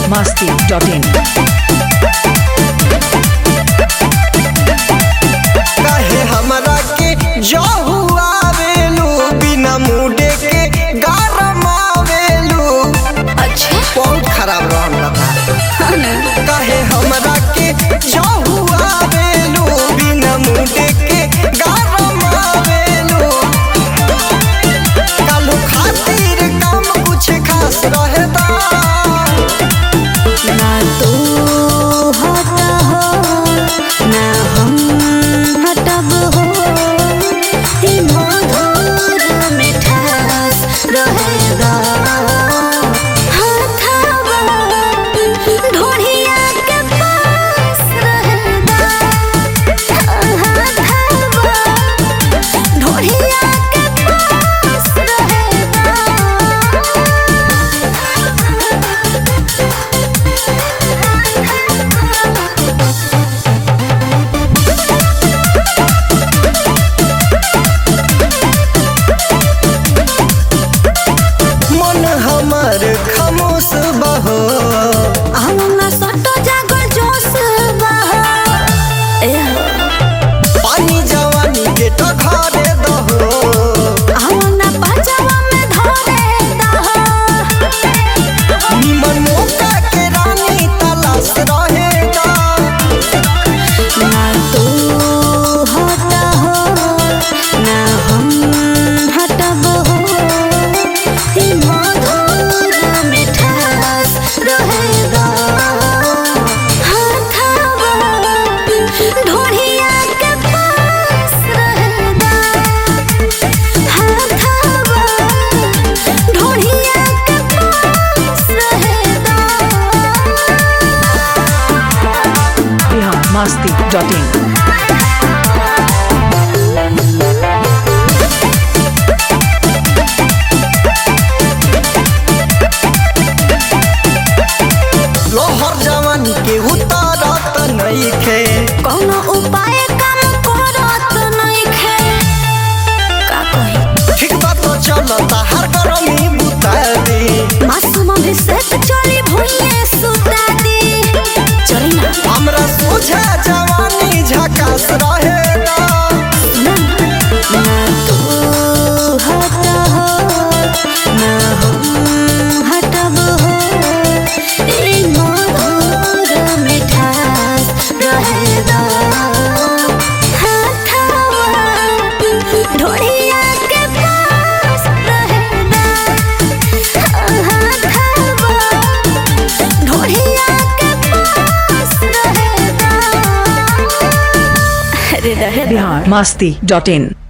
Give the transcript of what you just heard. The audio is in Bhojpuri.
biharmasti.in काहे हमरा के जहू आवेलू बिना मुडे के गरम आवेलू अच्छा बहुत खराब रहन लगा काहे हमरा के जहू आवेलू बिना मुडे के गरम आवेलू कालू खातिर काम कुछ खास रहता ना तू हटा हो ना हम हटब हो ई मधुर मिठास रहेगा हाथावा ढोढ़िया के पास रहेगा हाथावा ढोढ़िया के पास रहेगा मन हमर खामोश बहो हमरा सटो जागर जोश बहा ए पानी जवानी के तो घरे दहो हमरा पाचवा में धरे दहा निमन मौका के रानी तलाश रहेगा ना तू हटा हो ना हम हटब हो ई मधुर मिठास रहेगा हाथावा ढोढ़िया के पास रहेगा हाथावा ढोढ़िया के पास रहेगा biharmasti.in लोहर जवानी के उतारत नइखे कौनो उपाय काम करत नइखे का कही ठीक बात तो चलता हर गरमी बुता दे मासूम भी सेट चली भुइये सुता दी चली ना हमरा सोझा जवानी झकास रहेगा ना तू हटा हो ना हम हटब हो ई मधुर मिठास रहेगा हाथावा ढोढ़िया के पास रहेगा हाथावा ढोढ़िया के पास रहेगा अरे रहेगा biharmasti.in